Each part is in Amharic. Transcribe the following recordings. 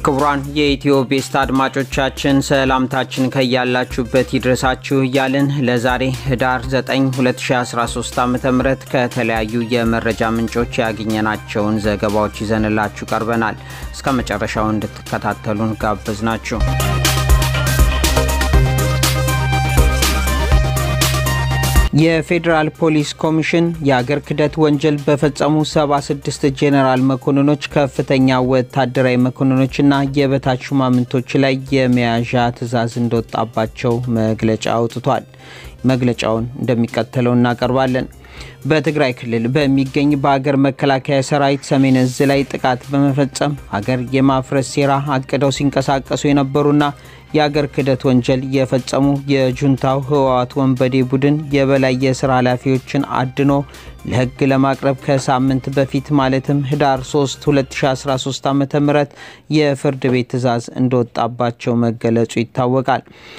ክቡራን የኢትዮ ቤስት አድማጮቻችን ሰላምታችን ከያላችሁበት ይድረሳችሁ እያልን ለዛሬ ህዳር 9 2013 ዓ ም ከተለያዩ የመረጃ ምንጮች ያገኘናቸውን ዘገባዎች ይዘንላችሁ ቀርበናል። እስከ መጨረሻው እንድትከታተሉን ጋበዝ ናችሁ። የፌዴራል ፖሊስ ኮሚሽን የአገር ክህደት ወንጀል በፈጸሙ 76 ጄኔራል መኮንኖች፣ ከፍተኛ ወታደራዊ መኮንኖችና የበታች ሹማምንቶች ላይ የመያዣ ትዕዛዝ እንደወጣባቸው መግለጫ አውጥቷል። መግለጫውን እንደሚከተለው እናቀርባለን። በትግራይ ክልል በሚገኝ በሀገር መከላከያ ሰራዊት ሰሜን እዝ ላይ ጥቃት በመፈጸም ሀገር የማፍረስ ሴራ አቅደው ሲንቀሳቀሱ የነበሩና የአገር ክህደት ወንጀል የፈጸሙ የጁንታው ህወሓት ወንበዴ ቡድን የበላይ የስራ ኃላፊዎችን አድኖ ለህግ ለማቅረብ ከሳምንት በፊት ማለትም ህዳር 3 2013 ዓ ም የፍርድ ቤት ትዕዛዝ እንደወጣባቸው መገለጹ ይታወቃል።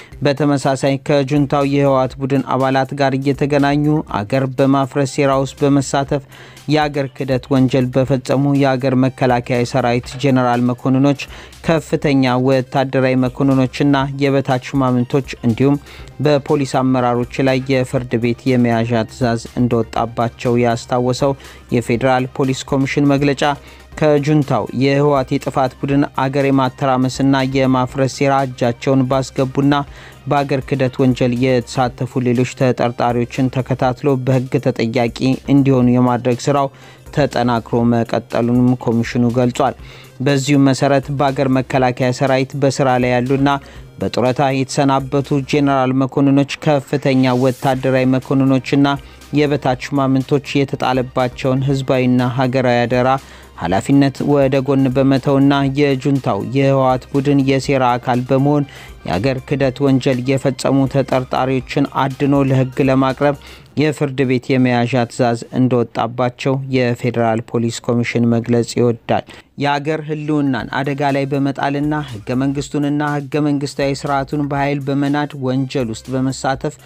በተመሳሳይ ከጁንታው የህወሓት ቡድን አባላት ጋር እየተገናኙ አገር በማፍረስ ሴራ ውስጥ በመሳተፍ የአገር ክህደት ወንጀል በፈጸሙ የአገር መከላከያ ሰራዊት ጄኔራል መኮንኖች፣ ከፍተኛ ወታደራዊ መኮንኖችና የበታች ሹማምንቶች እንዲሁም በፖሊስ አመራሮች ላይ የፍርድ ቤት የመያዣ ትዕዛዝ እንደወጣባቸው ያስታወሰው የፌዴራል ፖሊስ ኮሚሽን መግለጫ ከጁንታው የህወሓት የጥፋት ቡድን አገር የማተራመስና የማፍረስ ሴራ እጃቸውን ባስገቡና በአገር ክህደት ወንጀል የተሳተፉ ሌሎች ተጠርጣሪዎችን ተከታትሎ በህግ ተጠያቂ እንዲሆኑ የማድረግ ስራው ተጠናክሮ መቀጠሉንም ኮሚሽኑ ገልጿል። በዚሁም መሰረት በአገር መከላከያ ሰራዊት በስራ ላይ ያሉና በጡረታ የተሰናበቱ ጄኔራል መኮንኖች፣ ከፍተኛ ወታደራዊ መኮንኖችና የበታች ሹማምንቶች የተጣለባቸውን ህዝባዊና ሀገራዊ አደራ ኃላፊነት ወደ ጎን በመተውና የጁንታው የህወሓት ቡድን የሴራ አካል በመሆን የአገር ክህደት ወንጀል የፈጸሙ ተጠርጣሪዎችን አድኖ ለህግ ለማቅረብ የፍርድ ቤት የመያዣ ትዕዛዝ እንደወጣባቸው የፌዴራል ፖሊስ ኮሚሽን መግለጽ ይወዳል። የአገር ህልውናን አደጋ ላይ በመጣልና ህገ መንግስቱንና ህገ መንግስታዊ ስርዓቱን በኃይል በመናድ ወንጀል ውስጥ በመሳተፍ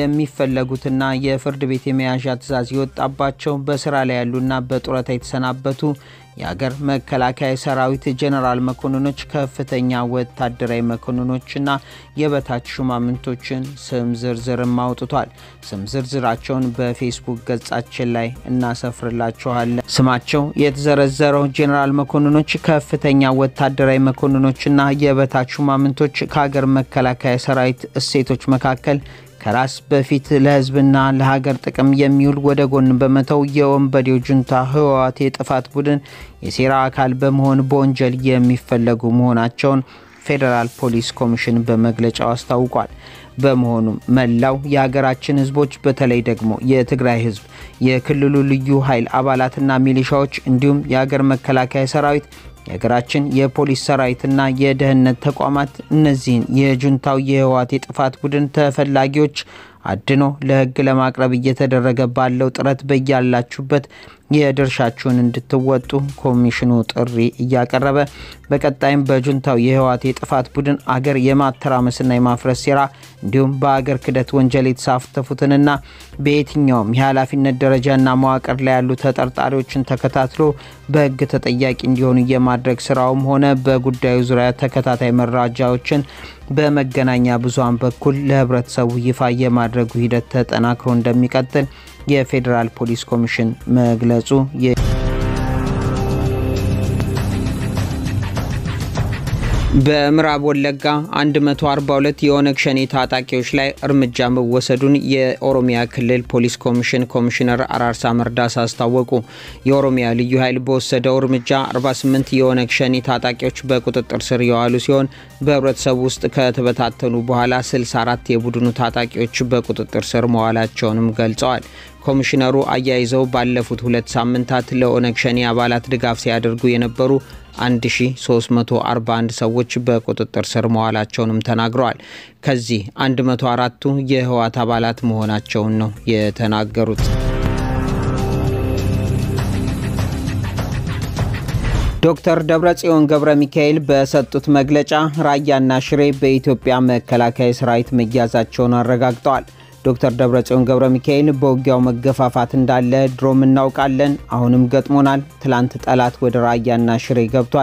የሚፈለጉትና የፍርድ ቤት የመያዣ ትዕዛዝ የወጣባቸው በስራ ላይ ያሉና በጡረታ የተሰናበቱ የአገር መከላከያ ሰራዊት ጄኔራል መኮንኖች፣ ከፍተኛ ወታደራዊ መኮንኖችና የበታች ሹማምንቶችን ስም ዝርዝርም አውጥቷል። ስም ዝርዝራቸውን በፌስቡክ ገጻችን ላይ እናሰፍርላችኋለን። ስማቸው የተዘረዘረው ጄኔራል መኮንኖች፣ ከፍተኛ ወታደራዊ መኮንኖችና የበታች ሹማምንቶች ከሀገር መከላከያ ሰራዊት እሴቶች መካከል ከራስ በፊት ለህዝብና ለሀገር ጥቅም የሚውል ወደ ጎን በመተው የወንበዴው ጁንታ ህወሓት የጥፋት ቡድን የሴራ አካል በመሆን በወንጀል የሚፈለጉ መሆናቸውን ፌዴራል ፖሊስ ኮሚሽን በመግለጫው አስታውቋል። በመሆኑም መላው የሀገራችን ህዝቦች በተለይ ደግሞ የትግራይ ህዝብ፣ የክልሉ ልዩ ኃይል አባላትና ሚሊሻዎች እንዲሁም የሀገር መከላከያ ሰራዊት የሀገራችን የፖሊስ ሰራዊትና የደህንነት ተቋማት እነዚህን የጁንታው የህወሓት የጥፋት ቡድን ተፈላጊዎች አድኖ ለህግ ለማቅረብ እየተደረገ ባለው ጥረት በያላችሁበት የድርሻችሁን እንድትወጡ ኮሚሽኑ ጥሪ እያቀረበ በቀጣይም በጁንታው የህወሓት የጥፋት ቡድን አገር የማተራመስና የማፍረስ ሴራ እንዲሁም በአገር ክህደት ወንጀል የተሳተፉትንና በየትኛውም የኃላፊነት ደረጃና መዋቅር ላይ ያሉ ተጠርጣሪዎችን ተከታትሎ በህግ ተጠያቂ እንዲሆኑ የማድረግ ስራውም ሆነ በጉዳዩ ዙሪያ ተከታታይ መረጃዎችን በመገናኛ ብዙሃን በኩል ለህብረተሰቡ ይፋ የማድረጉ ሂደት ተጠናክሮ እንደሚቀጥል የፌዴራል ፖሊስ ኮሚሽን መግለጹ በምዕራብ ወለጋ 142 የኦነግ ሸኔ ታጣቂዎች ላይ እርምጃ መወሰዱን የኦሮሚያ ክልል ፖሊስ ኮሚሽን ኮሚሽነር አራርሳ መርዳሳ አስታወቁ። የኦሮሚያ ልዩ ኃይል በወሰደው እርምጃ 48 የኦነግ ሸኔ ታጣቂዎች በቁጥጥር ስር የዋሉ ሲሆን በህብረተሰቡ ውስጥ ከተበታተኑ በኋላ 64 የቡድኑ ታጣቂዎች በቁጥጥር ስር መዋላቸውንም ገልጸዋል። ኮሚሽነሩ አያይዘው ባለፉት ሁለት ሳምንታት ለኦነግ ሸኔ አባላት ድጋፍ ሲያደርጉ የነበሩ 1341 ሰዎች በቁጥጥር ስር መዋላቸውንም ተናግረዋል። ከዚህ 104ቱ የህወሓት አባላት መሆናቸውን ነው የተናገሩት። ዶክተር ደብረጽዮን ገብረ ሚካኤል በሰጡት መግለጫ ራያና ሽሬ በኢትዮጵያ መከላከያ ሰራዊት መያዛቸውን አረጋግጠዋል። ዶክተር ደብረጽዮን ገብረ ሚካኤል በውጊያው መገፋፋት እንዳለ ድሮም እናውቃለን፣ አሁንም ገጥሞናል። ትላንት ጠላት ወደ ራያና ሽሬ ገብቷል።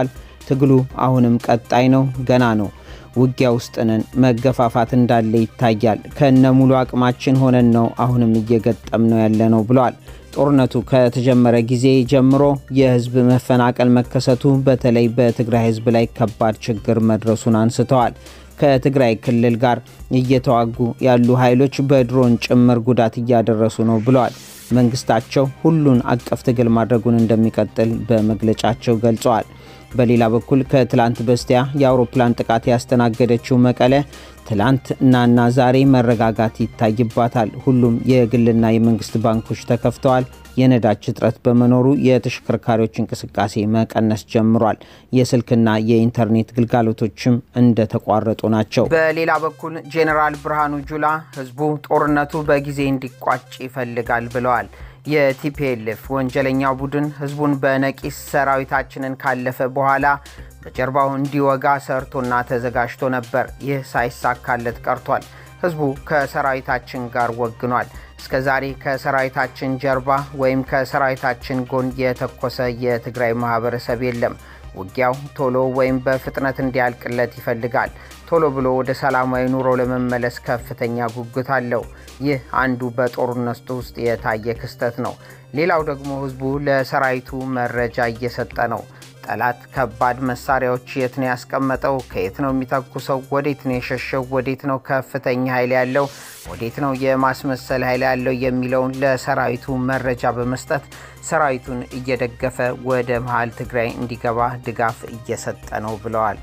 ትግሉ አሁንም ቀጣይ ነው፣ ገና ነው። ውጊያ ውስጥ ነን። መገፋፋት እንዳለ ይታያል። ከነ ሙሉ አቅማችን ሆነን ነው አሁንም እየገጠም ነው ያለ ነው ብለዋል። ጦርነቱ ከተጀመረ ጊዜ ጀምሮ የህዝብ መፈናቀል መከሰቱ በተለይ በትግራይ ህዝብ ላይ ከባድ ችግር መድረሱን አንስተዋል። ከትግራይ ክልል ጋር እየተዋጉ ያሉ ኃይሎች በድሮን ጭምር ጉዳት እያደረሱ ነው ብለዋል። መንግስታቸው ሁሉን አቀፍ ትግል ማድረጉን እንደሚቀጥል በመግለጫቸው ገልጸዋል። በሌላ በኩል ከትላንት በስቲያ የአውሮፕላን ጥቃት ያስተናገደችው መቀለ ትላንት እናና ዛሬ መረጋጋት ይታይባታል። ሁሉም የግልና የመንግስት ባንኮች ተከፍተዋል። የነዳጅ እጥረት በመኖሩ የተሽከርካሪዎች እንቅስቃሴ መቀነስ ጀምሯል። የስልክና የኢንተርኔት ግልጋሎቶችም እንደተቋረጡ ናቸው። በሌላ በኩል ጄኔራል ብርሃኑ ጁላ ህዝቡ ጦርነቱ በጊዜ እንዲቋጭ ይፈልጋል ብለዋል። የቲፒኤልኤፍ ወንጀለኛው ቡድን ህዝቡን በነቂስ ሰራዊታችንን ካለፈ በኋላ በጀርባው እንዲወጋ ሰርቶና ተዘጋጅቶ ነበር። ይህ ሳይሳካለት ቀርቷል። ህዝቡ ከሰራዊታችን ጋር ወግኗል። እስከ ዛሬ ከሰራዊታችን ጀርባ ወይም ከሰራዊታችን ጎን የተኮሰ የትግራይ ማህበረሰብ የለም። ውጊያው ቶሎ ወይም በፍጥነት እንዲያልቅለት ይፈልጋል። ቶሎ ብሎ ወደ ሰላማዊ ኑሮ ለመመለስ ከፍተኛ ጉጉት አለው። ይህ አንዱ በጦርነቱ ውስጥ የታየ ክስተት ነው። ሌላው ደግሞ ህዝቡ ለሰራዊቱ መረጃ እየሰጠ ነው። ጠላት ከባድ መሳሪያዎች የት ነው ያስቀመጠው? ከየት ነው የሚተኩሰው? ወዴት ነው የሸሸው? ወዴት ነው ከፍተኛ ኃይል ያለው? ወዴት ነው የማስመሰል ኃይል ያለው? የሚለውን ለሰራዊቱ መረጃ በመስጠት ሰራዊቱን እየደገፈ ወደ መሀል ትግራይ እንዲገባ ድጋፍ እየሰጠ ነው ብለዋል።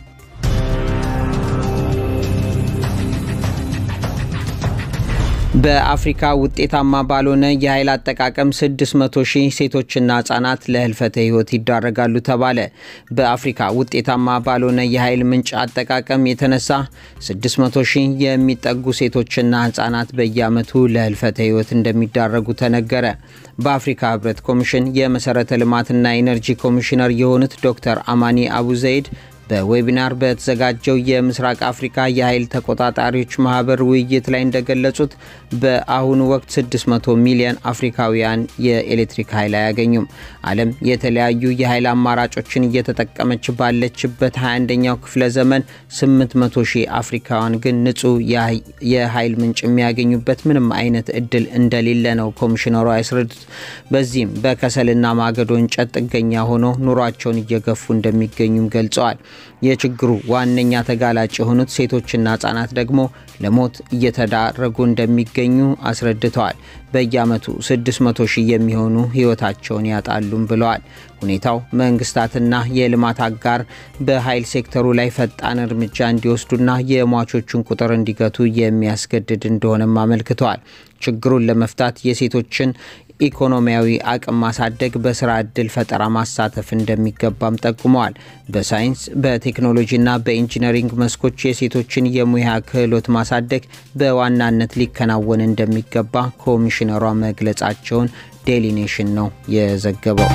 በአፍሪካ ውጤታማ ባልሆነ የኃይል አጠቃቀም 600 ሺህ ሴቶችና ህጻናት ለህልፈተ ህይወት ይዳረጋሉ ተባለ። በአፍሪካ ውጤታማ ባልሆነ የኃይል ምንጭ አጠቃቀም የተነሳ 600 ሺህ የሚጠጉ ሴቶችና ህጻናት በየዓመቱ ለህልፈተ ህይወት እንደሚዳረጉ ተነገረ። በአፍሪካ ህብረት ኮሚሽን የመሰረተ ልማትና ኢነርጂ ኮሚሽነር የሆኑት ዶክተር አማኒ አቡ ዘይድ በዌቢናር በተዘጋጀው የምስራቅ አፍሪካ የኃይል ተቆጣጣሪዎች ማህበር ውይይት ላይ እንደገለጹት በአሁኑ ወቅት 600 ሚሊዮን አፍሪካውያን የኤሌክትሪክ ኃይል አያገኙም። ዓለም የተለያዩ የኃይል አማራጮችን እየተጠቀመች ባለችበት 21ኛው ክፍለ ዘመን 800 ሺህ አፍሪካውያን ግን ንጹህ የኃይል ምንጭ የሚያገኙበት ምንም አይነት እድል እንደሌለ ነው ኮሚሽነሩ ያስረዱት። በዚህም በከሰልና ማገዶ እንጨት ጥገኛ ሆኖ ኑሯቸውን እየገፉ እንደሚገኙም ገልጸዋል። የችግሩ ዋነኛ ተጋላጭ የሆኑት ሴቶችና ህጻናት ደግሞ ለሞት እየተዳረጉ እንደሚገኙ አስረድተዋል። በየዓመቱ 600 ሺህ የሚሆኑ ህይወታቸውን ያጣሉም ብለዋል። ሁኔታው መንግስታትና የልማት አጋር በኃይል ሴክተሩ ላይ ፈጣን እርምጃ እንዲወስዱና የሟቾቹን ቁጥር እንዲገቱ የሚያስገድድ እንደሆነም አመልክተዋል። ችግሩን ለመፍታት የሴቶችን ኢኮኖሚያዊ አቅም ማሳደግ፣ በስራ ዕድል ፈጠራ ማሳተፍ እንደሚገባም ጠቁመዋል። በሳይንስ በቴክኖሎጂና በኢንጂነሪንግ መስኮች የሴቶችን የሙያ ክህሎት ማሳደግ በዋናነት ሊከናወን እንደሚገባ ኮሚሽነሯ መግለጻቸውን ዴሊ ኔሽን ነው የዘገበው።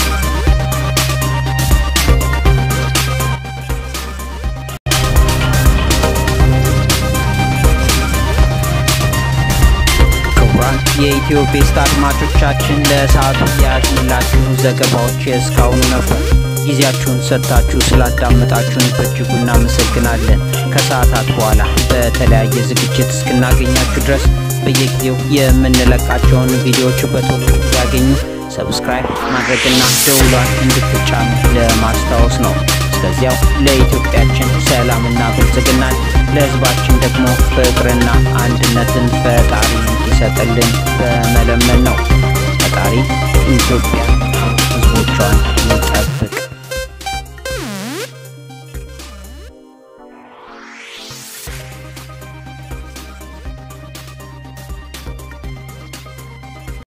የኢትዮ ቤስት አድማጮቻችን ለሰዓቱ የያዝንላችሁ ዘገባዎች የእስካሁኑ ነበር። ጊዜያችሁን ሰጥታችሁ ስላዳመጣችሁን በእጅጉ እናመሰግናለን። ከሰዓታት በኋላ በተለያየ ዝግጅት እስክናገኛችሁ ድረስ በየጊዜው የምንለቃቸውን ቪዲዮዎች በቶሎ እንዲያገኙ ሰብስክራይብ ማድረግና ደውሏን እንድትጫኑ ለማስታወስ ነው። እስከዚያው ለኢትዮጵያችን ሰላምና ብልጽግናን ለሕዝባችን ደግሞ ፍቅርና አንድነትን ፈጣሪ እንዲሰጥልን በመለመን ነው።